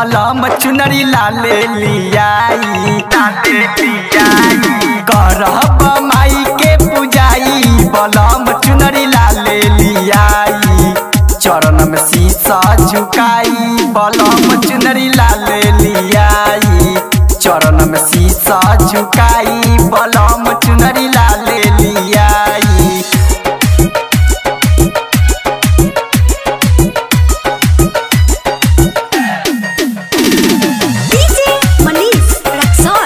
बलम चुनरी लाले लियाई लाले लियाई करब माई के पूजाई बलम चुनरी लाले लियाई चरण में शीशा झुकाई बलम चुनरी लाले लियाई चरण में शीशा झुकाई बलम चुनरी लाले लियाई DJ Manish Raxon.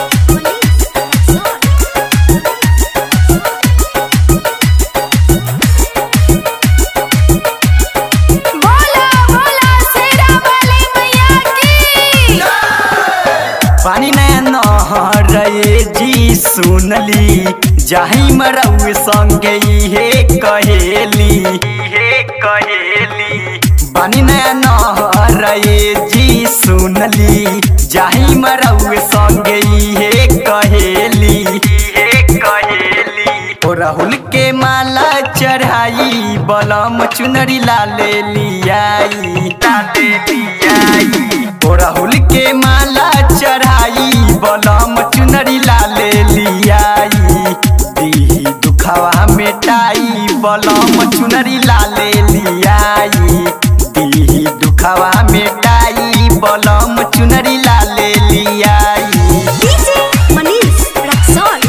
बोला बोला शेरा वाली मैया की पानी नैन रे जी सुनली जाही मरऊ संगे हे कहेली हे कहेली पानी नैन रे जी सुनली जाही मरऊ संगे हे कहेली हे कहेली ओ राहुल के माला चढ़ाई बलम चुनरी लाले लियाई लाले लियाई ओ राहुल के माला चढ़ाई बलम चुनरी लाले लियाई दीही दुखावा मिटाई बलम चुनरी लाले लियाई दीही दुखावा मिटाई बलम चुनरी लाले लियाई DJ Manish Raxon.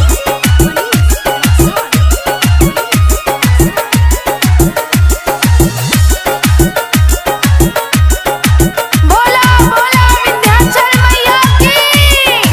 बोला बोला विंध्याचल मैया की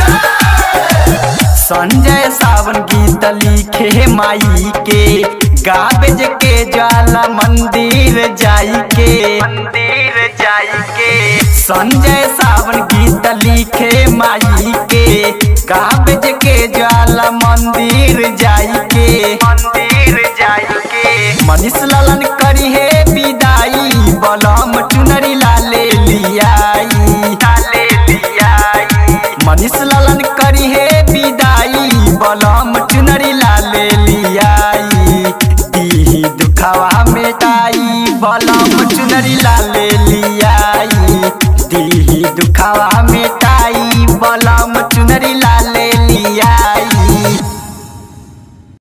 संजय सावन गीत लिखे माई के गाबेज के ज्वाला मंदिर जाई के मंदिर जाई के संजय सावन गीत लिखे माई के गाबेज के ज्वाला मंदिर जाई के मंदिर जाई के मनीष लालन करी है विदाई बलम चुनरी लाले लियाई लाले लियाई मनीष लालन करी है विदाई बलम चुनरी